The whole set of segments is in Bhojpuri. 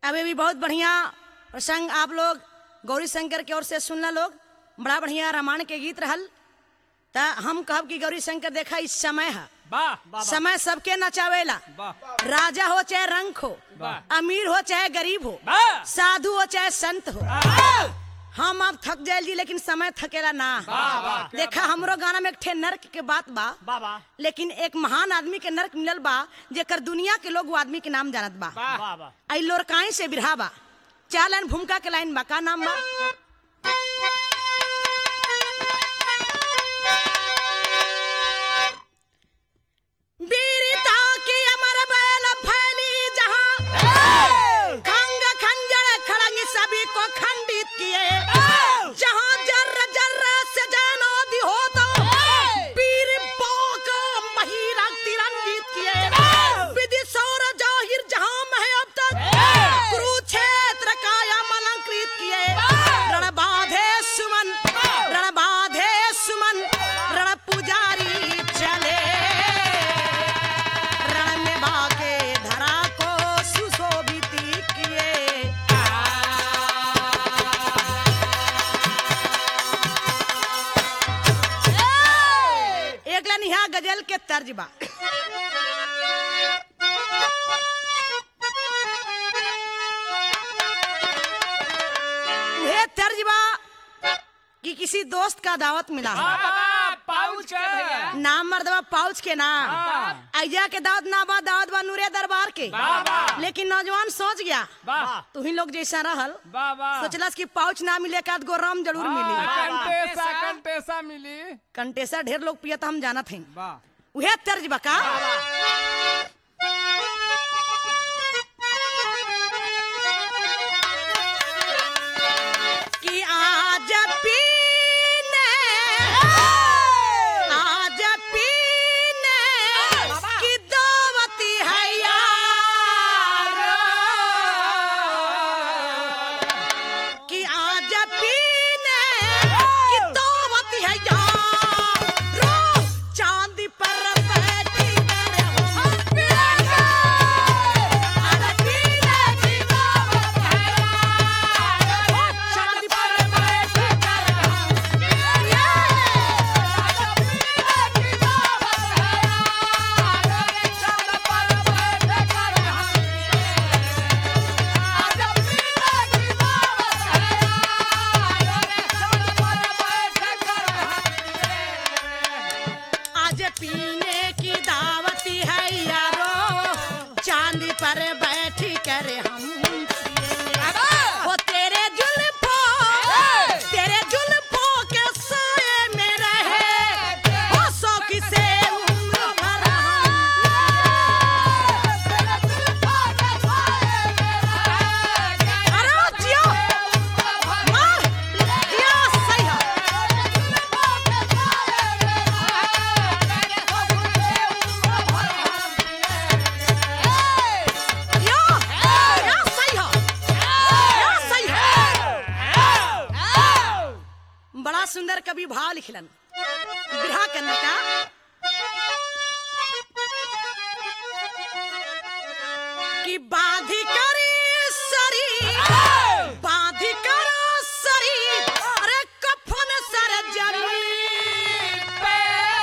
अभी भी बहुत बढ़िया प्रसंग आप लोग गौरी शंकर की ओर से सुनना लोग बड़ा बढ़िया रामायण के गीत रहल त हम कहब कि गौरी शंकर देखा इस समय है वाह समय सबके नचावेला वाह राजा हो चाहे रंक हो वाह। अमीर हो चाहे गरीब हो वाह। साधु हो चाहे संत हो हम अब थक जाए जी लेकिन समय थकेला ना देखा हमरो गाना में एक ठे नर्क के बात बा बाबा लेकिन एक महान आदमी के नर्क मिलल बा जेकर दुनिया के लोग वो आदमी के नाम जानत बा वाह आई लोरकाई से बिरहा बा चार लाइन भूमिका के लाइन बा का नाम बा वीरता की अमर बैल फैली जहां खंग खंजर खड़ंग सभी को खंडित किए जहां जर्र जर्र से जनोदी हो तो वीर पोक महिरा तिरंगित किए विधि सौर जाहिर जहां में है अब तक कुरुक्षेत्र काया अलंकृत किए रण बाधे सुमन रण बाधे सुमन रण पुजारी चले रण में बाके धरा को सुशोभित किए एक लाइन यहाँ गजल के तर्ज बा उहे तर्ज बा कि किसी दोस्त का दावत मिला है पाउच के भैया नाम मर्दबा पाउच के नाम हाँ। अय्या के दावत ना बा दावत बा नूरे दरबार के वाह, वाह। लेकिन नौजवान सोच गया वाह तू ही लोग जैसा रहल वाह वाह सोचलस कि पाउच ना मिले का गो रम जरूर मिली कंटेसा कंटेसा मिली कंटेसर ढेर लोग पियत हम जानत हैं वाह उहे तर्ज बका कि आज पीने आज पीने की दावती है यार कि आज पीने की दावती है यार चांदी पर बैठी कर हम पिएंगे आज पीने की दावत है यार चांदी पर बैठी कर हम पिएंगे आज पीने की दावत है यार चांदी पर बैठी कर हम आज पीने की दावत है आज पीने की दावती है यारो चांदी पर बैठी कर हम पिएंगे। वो तेरे जुल्फों तेरे जुल्फों के साए में रहे वो शौकी से उम्र भर हम अरे ओ जियो मार जियो सही है यो यो सही हो यो सही हो बड़ा सुंदर कवि भाव लिखलन बिरहा के अंदर का कि बाधी करी सरी बाधी करो सरी अरे कफन सर जमीन पे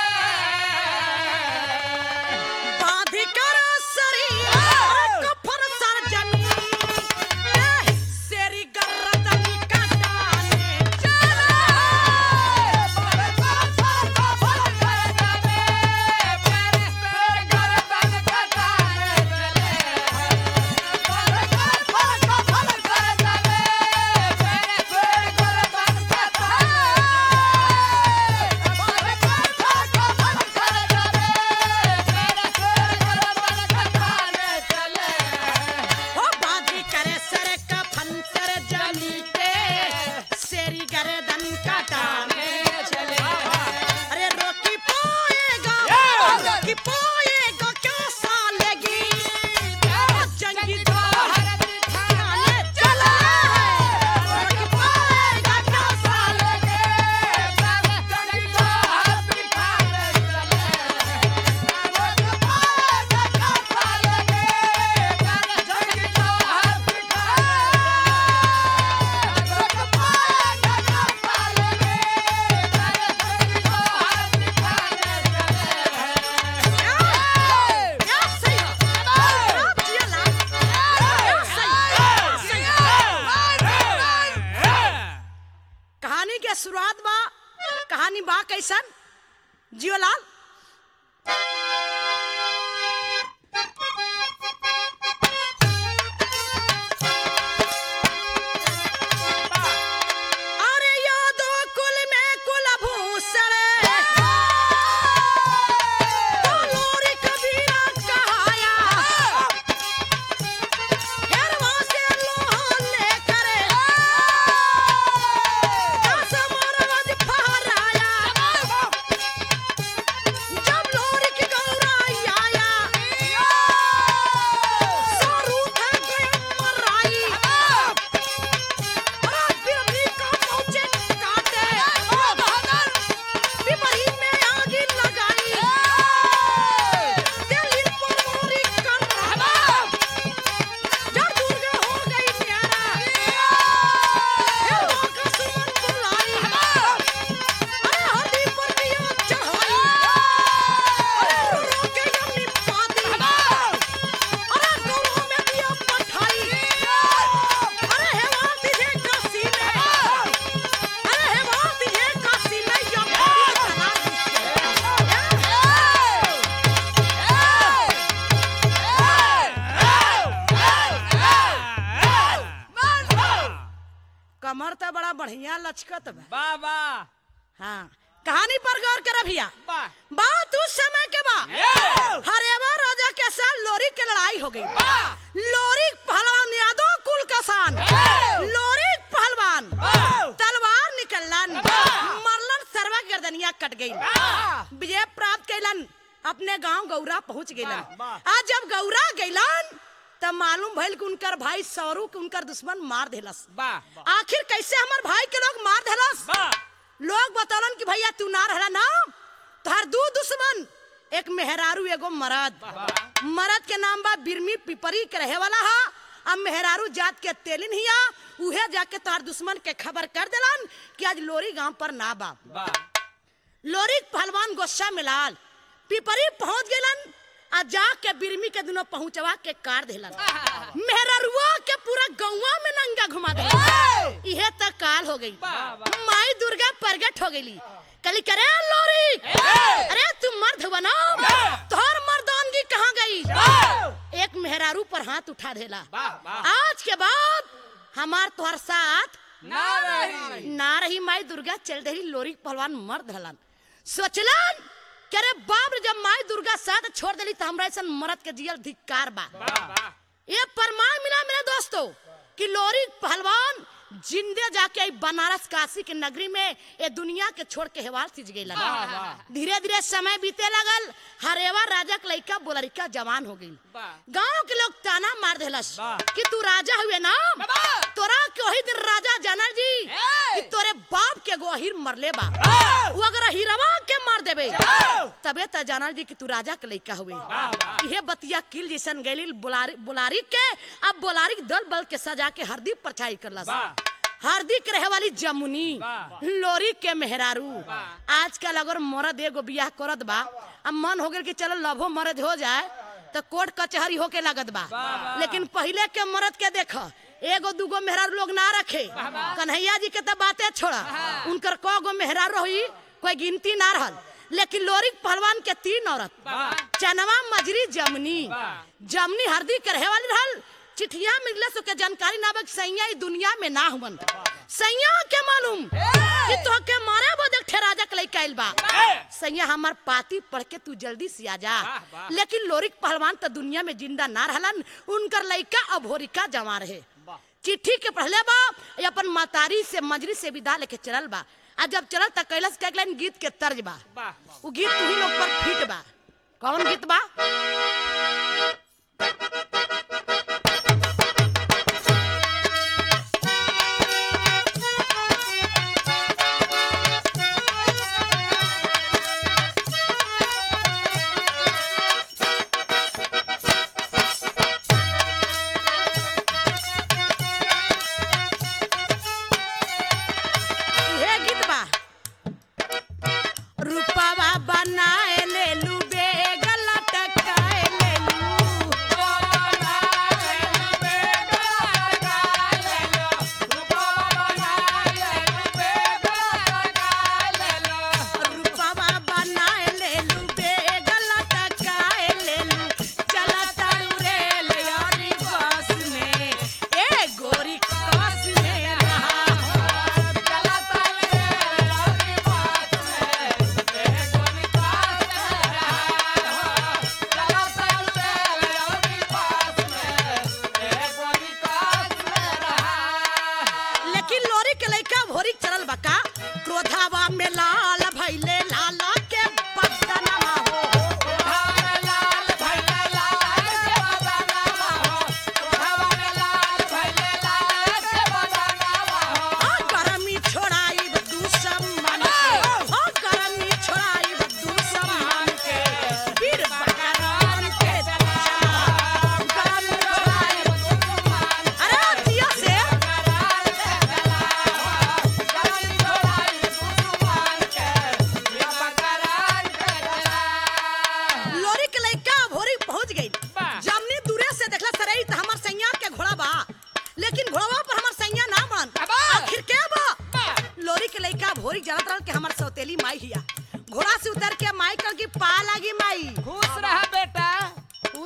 बाधी करो सरी अरे कफन सर जमीन पे सेरी गर्दन कटाने चले जियोलाल अरे यादो कुल में कुलभूषण तो लोरी कबीरा कहाया हेरवा से लोहा लेकर दस मोरवज फहराया जब लोरी की गौराई आया सारू थे गए मराई अरे गौरव में दिया पठाई अरे हेवा तुझे काशी में अरे हेवा तुझे काशी में या चला कमर तो बड़ा बढ़िया लचकत बा बाबा हाँ कहानी पर गौर कर भैया बा बात उस समय के बा हरेवा राजा के साथ लोरी की लड़ाई हो गई लोरी पहलवान यादव कुल कसान लोरी पहलवान तलवार निकलन मरलन सर्वा गर्दनिया कट गई विजय प्राप्त कैलन अपने गांव गौरा पहुंच गइलन आज जब गौरा गइलन तब मालूम भइल कि उनकर भाई सौरू के उनकर दुश्मन मार देलस बा आखिर कैसे हमर भाई के लोग मार देलस बा लोग बतौलन कि भैया तू ना रहला ना तोहर दू दुश्मन एक मेहरारू एगो मरद मरद के नाम बा बिरमी पिपरी के रहे वाला हा अब मेहरारू जात के तेलिन हिया उहे जाके तोहर दुश्मन के खबर कर देलन कि आज लोरी गांव पर ना बा बा लोरी पहलवान गोस्सा मिलाल पिपरी पहुंच गेलन आ जाके बिरमी के दुनो पहुंचवा के कार देलन मेहरारुआ के पूरा गौवा में नंगा घुमा दे इहे तक काल हो गई माई दुर्गा प्रगट हो गई कली करे लोरी अरे तुम मर्द बनो तोहर मर्दानगी कहाँ गई एक मेहरारू पर हाथ उठा देला बा बा आज के बाद हमार तोहर साथ ना रही ना रही माई दुर्गा चल रही लोरी पहलवान मर्द हलन सोचलन कि अरे बाप रे जब माई दुर्गा साथ छोड़ देली तो हमरा ऐसा मरद के जियल धिक्कार बा बा बा ये प्रमाण मिला मेरे दोस्तों कि लोरी पहलवान जिंदे जाके आई बनारस काशी के नगरी में ये दुनिया के छोड़ के हेवाल सिज गई धीरे धीरे समय बीते लगल हरेवा राजा के लड़का बोलरिका जवान हो गई बा गांव के लोग ताना मार देलस वाह। कि तू राजा हुए ना बाबा। तोरा के वही दिन राजा जानल जी ए। कि तोरे बाप के गो अहिर मरले बा वो अगर हिरवा के मार देबे तबे त जानल जी कि तू राजा के लइका हुए वाह। इहे बतिया किल जैसन गैली बुलारी बुलारी के अब बुलारी के दल बल के सजा के हरदी परछाई करलस वाह। हरदी के रहे वाली जमुनी वाह। लोरी के मेहरारू वाह। आजकल अगर मर्द एगो बियाह करत बा अब मन हो गेल कि चलो लभो मर्द हो जाए तो कोर्ट कचहरी होके लागत बा वाह। लेकिन पहले के मर्द के देख एगो दूगो मेहरारू लोग ना रखे कन्हैया जी के तो बातें छोड़ा उनकर क गो मेहरारू रही कोई गिनती ना रहल लेकिन लोरी पहलवान के तीन औरत वाह। चनवा मजरी जमनी वाह। जमनी हरदी के रहे वाली रहल चिठिया मिलले सो के जानकारी ना बक सैया ई दुनिया में ना हुवन सैया के मालूम कि तो के मारे बो देख राजा के लइका आइल बा सैया हमार पाती पढ़ के तू जल्दी से आ जा वाह, वाह। लेकिन लोरिक पहलवान तो दुनिया में जिंदा ना रहलन उनकर लइका अभोरिका जमा रहे चिट्ठी के पढ़ले बा ये अपन मातारी से मजरी से विदा लेके चलल बा आ जब चलल त कैलाश के लाइन गीत के तर्ज बा बा वो गीत तू ही लोग पर फिट बा कौन गीत बा इहे गीत बा रूपवा बनाए ले लू बेग लटका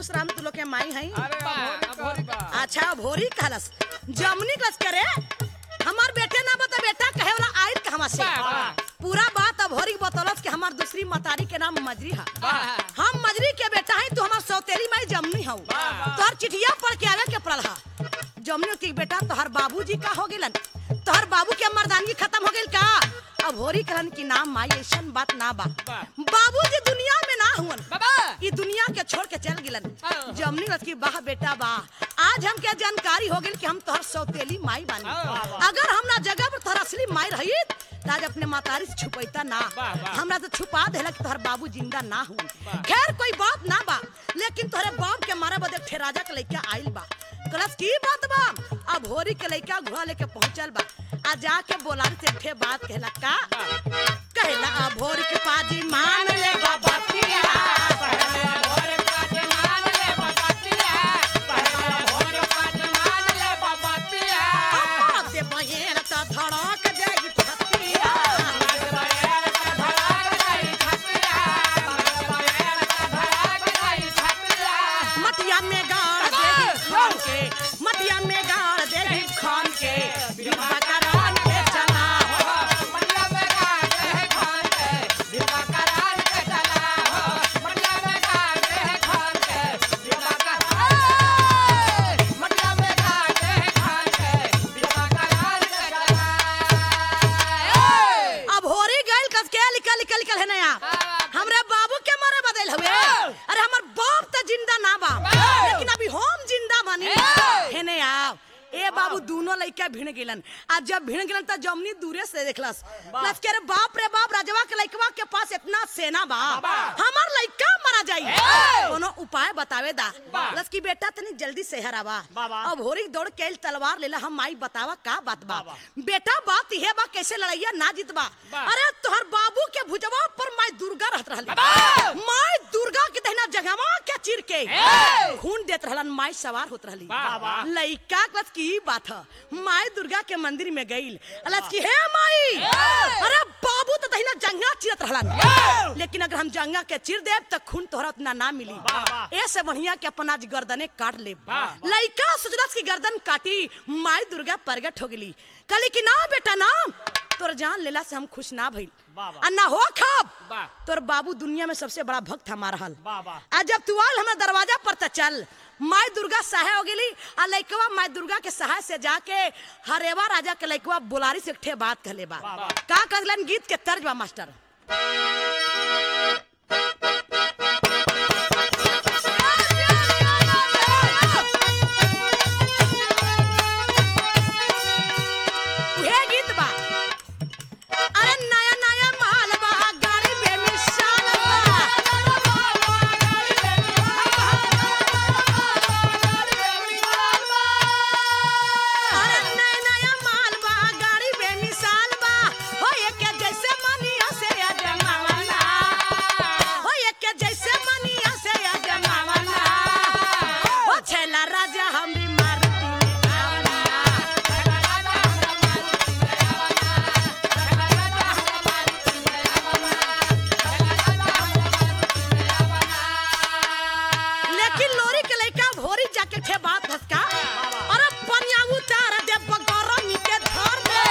खुश राम तू लोग के माई है अरे अभोरी कहल बा अच्छा भोरी कहलस जमनी कस करे हमार बेटे ना बता बेटा कहे वाला आयत कहवा से वाह, वाह। पूरा बात अभोरी बतौलस कि हमार दूसरी मतारी के नाम मजरी है वाह। हम मजरी के बेटा है तू हमार सौतेली माई जमनी हूँ वाह। तोहर चिठिया पढ़ के आवे के पड़ल हा जमनी की बेटा तोहर बाबूजी का हो गेलन तोहर बाबू के मर्दानगी खत्म हो गेल का अब होरी कहलन की नाम माई ऐसन बात ना बा वाह। बाबूजी दुनिया में ना हुवन बाबा ई दुनिया के छोड़ के चल गिलन हाँ। जमनी रथ की वाह बेटा वाह आज हमके जानकारी हो गई कि हम तोहर सौतेली माई बानी हाँ। अगर हमरा जगह पर तोहर असली माई रही तो आज अपने मातारी से छुपैता ना वाह, वाह। हमरा तो छुपा देला कि तोहर बाबू जिंदा ना हुन वाह। खैर कोई बात ना बा लेकिन तोहरे बाप के मारे बदे ठेराजा के लइका आइल बा कलस की बात बा अब होरी के लइका घोड़ा लेके पहुंचल बा आ जाके बोलान से ठे बात कहला का कहला अब होरी के पाजी मान ले बाबा अम्मा से बहेर त धड़क जाई छतिया मटिया में गाड़ देही खान के मटिया में गाड़ देही खान के विवाह करान के चला हो अब होरी गइल कस के निकल निकल निकल है नया हमरे बाबू के मारे बदल हुए अरे हमर बाप त जिंदा ना बा लेकिन अभी हम जिंदा बानी है ने आओ ए बाबू दोनों लइका भिड़ गेलन आ जब भिड़ गेलन त जमनी दूरे से देखलस लस के रे बाप रे बाप राजवा के लइकवा के पास इतना सेना बा हमर लइका मरा जाई कोनो उपाय बतावे दा लस की बेटा तनी जल्दी शहर आवा अब होरी दौड़ के आइल तलवार लेला हम माई बतावा का बात बा बेटा बात इहे बा कैसे लड़ैया ना जीतबा अरे तोहर बाबू के भुजवा पर माई दुर्गा रहत रहली माई दुर्गा के दहिना जगहवा के चिर के खून देत रहलन माई सवार होत रहली वाह, वाह। लइका कस की बात ह माई दुर्गा के मंदिर में गइल अलस की हे माई अरे बाबू तो दहिना जंगा चिरत रहलन लेकिन अगर हम जंगा के चिर देब त खून तोहरा उतना ना मिली ऐसे बढ़िया के अपन आज गर्दने काट ले वाह। लइका सुजरस की गर्दन काटी माई दुर्गा प्रगट हो गेली कली की ना बेटा ना तोर जान लेला से हम खुश ना भइल आ ना हो खब वाह। तोर बाबू दुनिया में सबसे बड़ा भक्त हमारा हल वाह, वाह। आ जब तू आल हमरा दरवाजा पर त चल माई दुर्गा सहाय हो गेली आ लइकवा माई दुर्गा के सहाय से जाके हरेवा राजा के लइकवा बुलारी से ठे बात कहले बा का कहलन गीत के तर्ज बा मास्टर उहे गीत बा अरे नया नया माल बा गाड़ी बेमिसाल बा अरे नया नया माल बा गाड़ी बेमिसाल बा हो एके जैसे मनिया से अजमावना हो एके जैसे मनिया से अजमावना हो छेला राजा हम भी मारुति में आवना लेकिन लोरी के लइका भोरी जाके ठे बात हसका अरे पनिया उतार दे बगरमी के धर दे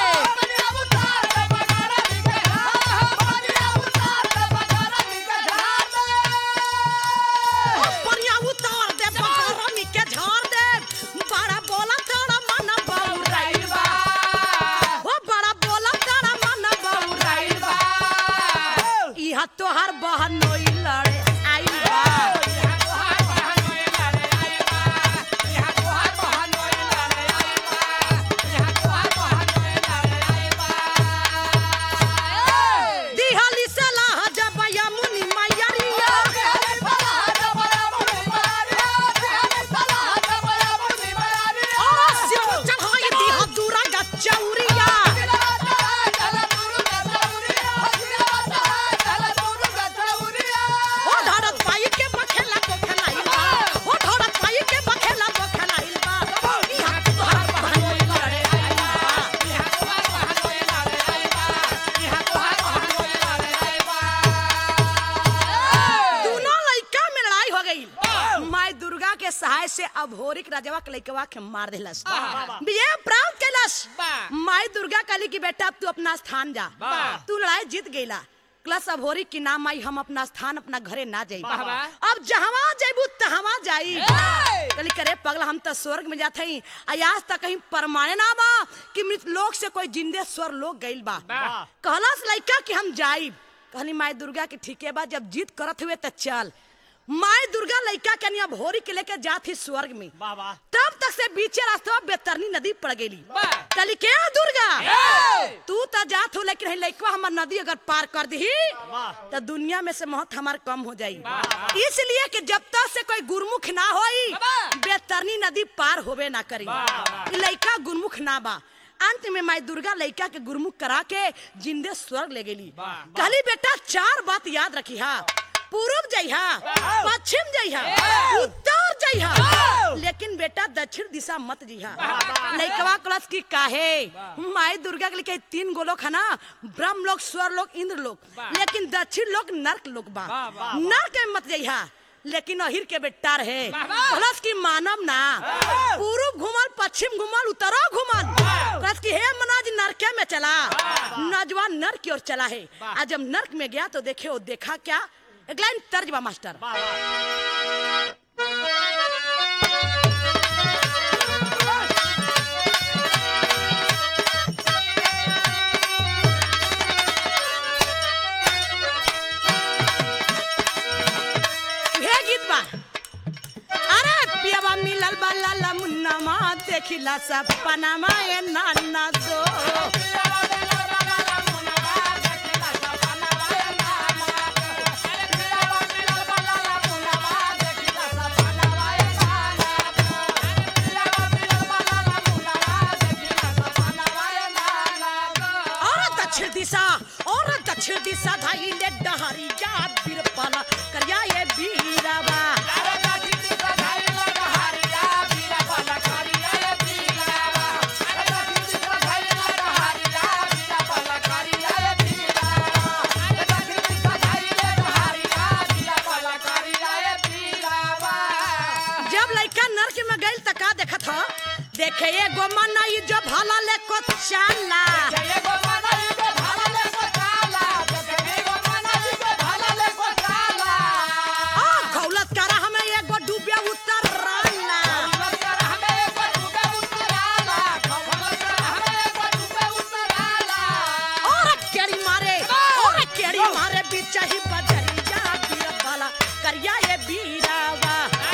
ओ पनिया उतार दे बगरमी के झाड़ दे बड़ा बोला तोड़ा मन बउराइल बा ओ बड़ा बोला तोड़ा मन बउराइल बा इहा तोहार बहनोई लड़े आइल बा माई दुर्गा के सहाय से अभोरिक राजवा के लइकवा के मार देलस वाह। विजय प्राप्त कैलस वाह। माई दुर्गा कहली कि बेटा अब तू अपना स्थान जा वाह। तू लड़ाई जीत गईला क्लस अभोरी की नाम आई हम अपना स्थान अपना घरे ना जाई वाह, वाह। अब जहवा जाइबू तहवा जाई ए! कहली करे पगला हम तो स्वर्ग में जात हई आज तक कहीं परमाने ना बा कि मृत लोक से कोई जिंदे स्वर लोग गइल बा वाह। कहलस लइका कि हम जाइब कहली माई दुर्गा के ठीके बा जब जीत करत हुए त चल माई दुर्गा लइका के निया भोरी के लेके जात ही स्वर्ग में वाह वाह तब तक से बीचे रास्ते में बेतरनी नदी पड़ गई वाह। कहली के दुर्गा ए! तू तो जात हो लेकिन लइकवा हमर नदी अगर पार कर दी वाह। तो दुनिया में से महत हमार कम हो जाई वाह। इसलिए कि जब तक से कोई गुरमुख ना होई वाह। बेतरनी नदी पार होबे ना करी वाह। ई लइका गुरमुख ना बा अंत में माई दुर्गा लइका के गुरमुख करा के जिंदे स्वर्ग ले गेली वाह। कहली बेटा चार बात याद रखी हा पूर्व जइहा वाह। पश्चिम जइहा वाह। उत्तर जइहा वाह। लेकिन बेटा दक्षिण दिशा मत जिहा वाह। लइकवा क्लास की काहे माई दुर्गा के लिखे तीन गोलोक है ना ब्रह्म लोक स्वर लोक इंद्र लोक वाह। लेकिन दक्षिण लोक नर्क लोक बा वाह, वाह, नर्क में मत जइहा लेकिन अहिर के बेटा रहे वाह, वाह। प्लस की मानव ना पूर्व घुमल पश्चिम घुमल उत्तरा घुमल प्लस की हे मनाज नरके में चला नौजवान नर्क की ओर चला है आज जब नर्क में गया तो देखे वो देखा क्या एक लाइन तर्ज बा मास्टर वाह वाह हे गीत बा अरे पियावा मिलल बा लाला मुन्ना मा देखिला सपना मा ए नाना दो और दक्षिण दिशा और दक्षिण दिशा धाई ले डहरी जा बिरपाला करिया ये बीरावा जब लइका नर्क में गइल त का देखत ह देखे एगो मनई जो भला ले को चाला आ खौलत करा हमें एगो डूबिया उतर राना और केड़ी मारे और केड़ी मारे बीचा ही बजरी जा बीरपाला करिया ये बीरावा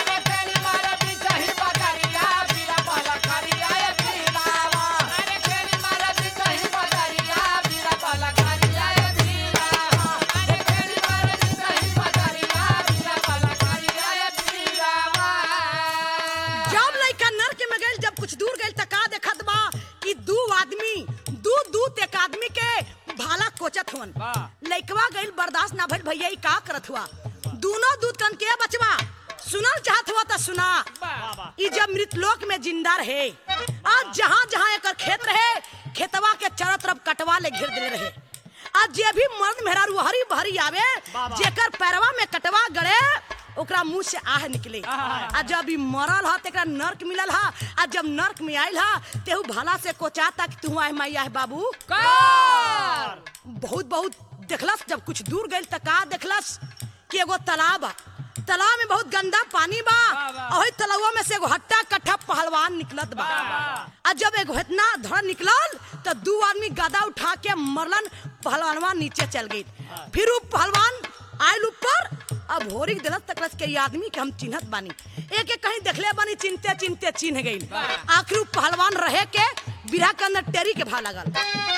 जब लइका नर्क में गइल जब कुछ दूर गइल त का देखत बा कि दू आदमी दू दूत एक आदमी के भाला कोचत हुवन वाह। लइकवा गइल बर्दाश्त ना भइल भैया ई का करत हुआ दोनों दूत कन के बचवा सुनल चाहत हुआ त सुना ई जब मृतलोक में जिंदा रहे आज जहाँ जहाँ एकर खेत रहे खेतवा के चारों तरफ कटवा ले घेर देले रहे आज जे भी मर्द मेहरारू हरी भरी आवे वाह। जेकर पैरवा में कटवा गड़े ओकरा मुंह से आह निकले आह। आ जब ई मरल हा तेकरा नर्क मिलल हा आ जब नर्क में आइल हा तेहू भाला से कोचाता कि तू आए मैया है बाबू कार बहुत बहुत देखलस जब कुछ दूर गइल त का देखलस कि एगो तालाब बा तालाब में बहुत गंदा पानी बा वाह, वाह। और तालाबवा में से एगो हट्टा कट्ठा पहलवान निकलत बा वाह, वाह। आ जब एगो इतना धड़ निकलल त दू आदमी गदा उठा के मरलन पहलवानवा नीचे चल गई फिर उ पहलवान आयल ऊपर अब होरी दिलत तकलस के ये आदमी के हम चिन्हत बानी एक एक कहीं देखले बानी चिनते चिनते चिन्ह गई वाह। आखिर उ पहलवान रहे के बिरहा के अंदर टेरी के भा लगल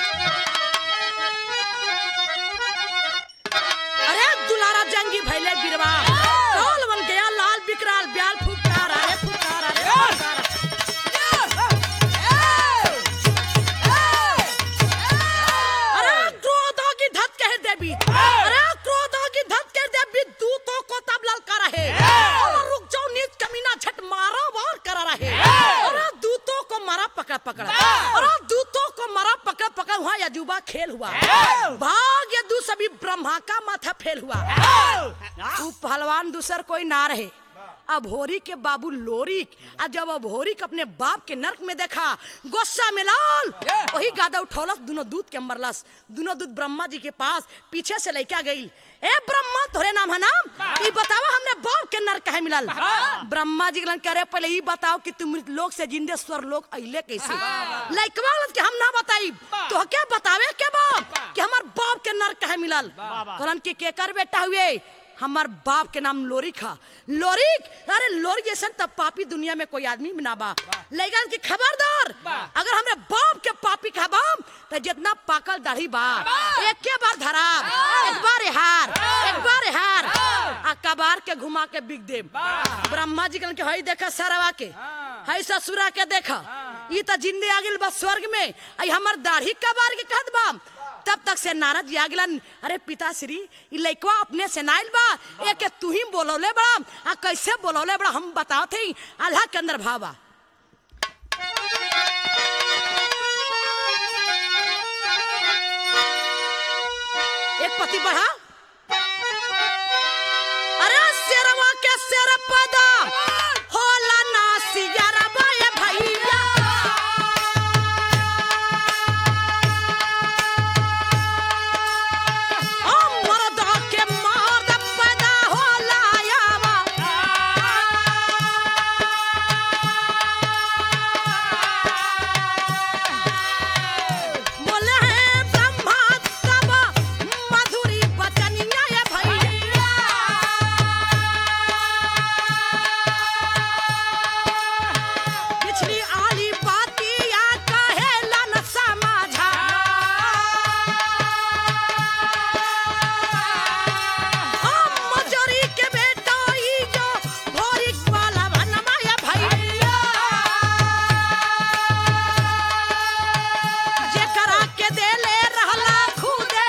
अरे दुलारा जंगी भैले बिरवा कौल बन गया लाल बिकराल ब्याल फुकार अरे फुकार अरे फुकार अरे क्रोधों की धत कह देवी अरे क्रोधों की धत कह देवी दूतों को तब ललका रहे और रुक जाओ नीच कमीना झट मारा वार करा रहे अरे दूतों को मारा पकड़ा पकड़ा अरे दूतों को मारा पकड़ा पकड़ा हुआ यजुबा खेल हुआ भाग यदु सभी ब्रह्मा का माथा फेल हुआ तू पहलवान दूसर कोई ना रहे अभोरी के बाबू लोरिक आ जब अभोरिक अपने बाप के नरक में देखा गुस्सा में लाल वही गादा उठौलस दोनों दूध के मरलस दोनों दूध ब्रह्मा जी के पास पीछे से लैका गई ए ब्रह्मा तोरे नाम है नाम ई बतावा हमने बाप के नरक कहे मिलल ब्रह्मा जी कहलन करे पहले ई बताओ कि तुम मृत लोक से जिंदे स्वर लोक अइले कैसे लइकवा कहलत कि हम ना बताई तो क्या बतावे के बाप कि हमार बाप के नरक कहे मिलल कहलन कि केकर बेटा हुए हमार बाप के नाम लोरिक हा लोरिक अरे लोरिक जैसा तब पापी दुनिया में कोई आदमी भी ना बा लेकिन कि खबरदार अगर हमरे बाप के पापी खबाम तो जितना पाकल दाढ़ी बा एक के बार धराब एक बार हार एक बार हार आ कबार के घुमा के बिग देब ब्रह्मा जी कहलन कि हई देखा सरवा के हई ससुरा के देखा ई तो जिंदे आ गेल बा स्वर्ग में आई हमर दाढ़ी कबार के कहत बा तब तक से नारद जी आ गेलन अरे पिताश्री ई लइकवा अपने से नाइल बा एक तू ही बोलौले बड़ा आ कैसे बोलौले बड़ा हम बताओ थे अल्लाह के अंदर भावा एक पति बढ़ा अरे शेरवा के शेर पदा होला ना सियरवा ए भैया ओ मर्दा के मर्द पैदा होला यावा बोले हैं ब्रह्मा तब मधुरी बचनिया ये भैया पिछली आली बातिया कहेला न समझा हम मजोरी के बेटा ई जो भोरी वाला बनवा ये भैया जेकरा के देले रहला खुदे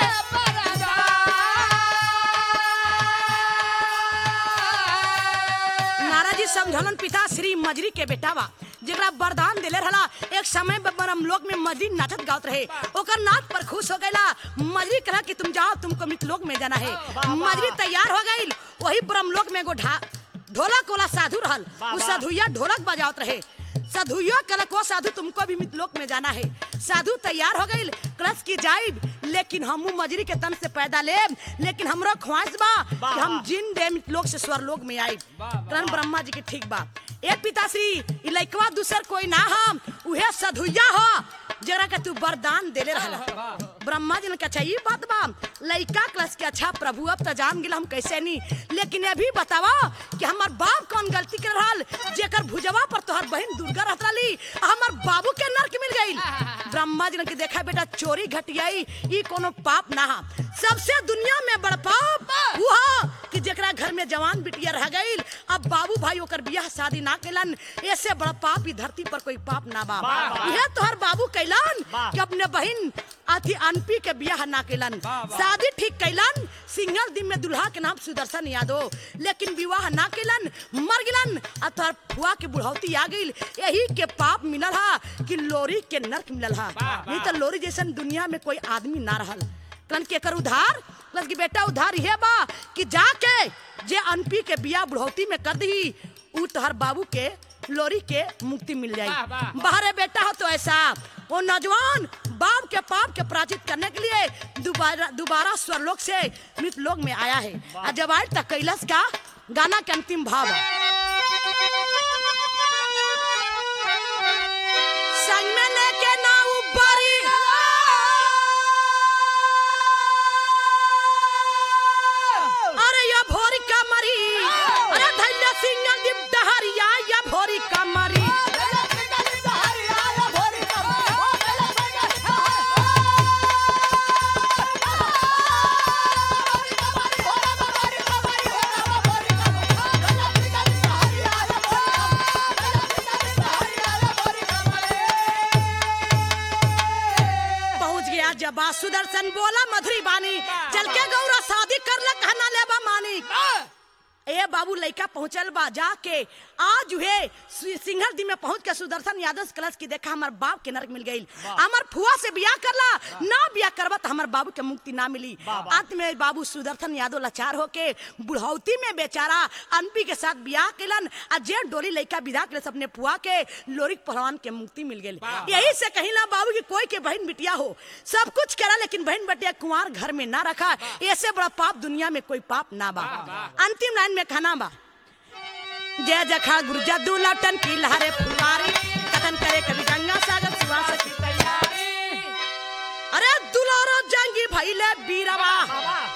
नारा जी समझलन पिता श्री मजरी के बेटावा जेकरा वरदान देले रहला एक समय में ब्रह्मलोक में मजरी नाचत गावत रहे ओकर नाच पर खुश हो गईला मजरी कहा कि तुम जाओ तुमको मितलोक में जाना है मजरी तैयार हो गई वही ब्रह्मलोक में एगो ढा ढोलक वाला साधु रहल उ साधुया ढोलक बजावत रहे साधुयो कलक वो साधु तुमको भी मितलोक में जाना है साधु तैयार हो गई कलश की जाइब लेकिन हमू मजरी के तन से पैदा लेब लेकिन हमरो ख्वाहिश बा कि हम जिन दे मितलोक से स्वर्लोक में आइब करण ब्रह्मा जी के ठीक बा ए पिताश्री ई लइकवा दूसर कोई ना हम उहे साधुया हो जरा के तू वरदान देले रहला ब्रह्मा जी ने कहा अच्छा ये बात बा लइका क्लास के अच्छा प्रभु अब तो जान गेल हम कैसे नहीं लेकिन ये भी बतावा कि हमार बाप कौन गलती कर रहल जेकर भुजवा पर तोहर बहन दुर्गा रहत रही हमार बाबू के नरक मिल गई ब्रह्मा जी ने कि देखा बेटा चोरी घटियाई ई कोनो पाप ना हा सबसे दुनिया में बड़ पाप वो हा कि जेकरा घर में जवान बिटिया रह गई अब बाबू भाई ओकर बियाह शादी ना कैलन ऐसे बड़ा पाप ई धरती पर कोई पाप ना बा यह तोहर बाबू कैलन कि अपने बहन अथी अनपी के बियाह ना कैलन शादी ठीक कैलन सिंगल दिन में दुल्हा के नाम सुदर्शन यादव लेकिन विवाह ना कैलन मर गिलन आ तोहर फुआ के बुढ़ौती आ गई यही के पाप मिलल हा कि लोरी के नरक मिलल हा नहीं तो लोरी जैसन दुनिया में कोई आदमी ना रहल कन के कर उधार प्लस की बेटा उधार ये बा कि जाके जे अनपी के बिया बुढ़ौती में कर दी उ तोहर बाबू के लोरी के मुक्ति मिल जाई वाह, वाह। बाहरे बेटा हो तो ऐसा वो नौजवान बाप के पाप के पराजित करने के लिए दोबारा दोबारा स्वरलोक से मृत लोक में आया है और जब आए तक कैलाश का गाना के अंतिम भाव है संग में लेके ना उबरी अरे या भोरी कमरी अरे धैर्य सिंह दीप डहरिया या भोरी कमरी पहुंच गया जब बा सुदर्शन बोला मधुरी बानी चल के गौरा शादी कर ले कहना लेबा मानी ए बाबू लइका पहुंचल बा जाके आज हुए सिंघल दिन में पहुंच के सुदर्शन यादव से कलश की देखा हमार बाप के नरक मिल गई हमार फुआ से बियाह करला ना बियाह करबा तो हमार बाबू के मुक्ति ना मिली अंत में बाबू सुदर्शन यादव लाचार होके बुढ़ौती में बेचारा अनपी के साथ बियाह केलन आ जे डोली लइका विदा के अपने फुआ के लोरिक पहलवान के मुक्ति मिल गई यही से कहीं ना बाबू की कोई के बहन बिटिया हो सब कुछ करा लेकिन बहन बिटिया कुंवार घर में ना रखा ऐसे बड़ा पाप दुनिया में कोई पाप ना बा अंतिम लाइन में खाना बा जय जखा गुरु जद्दू लटन की लहरे फुलवारी कथन करे कभी गंगा सागर सुहा सकी तैयारी अरे दुलारो जंगी भइले बीरवा बाबा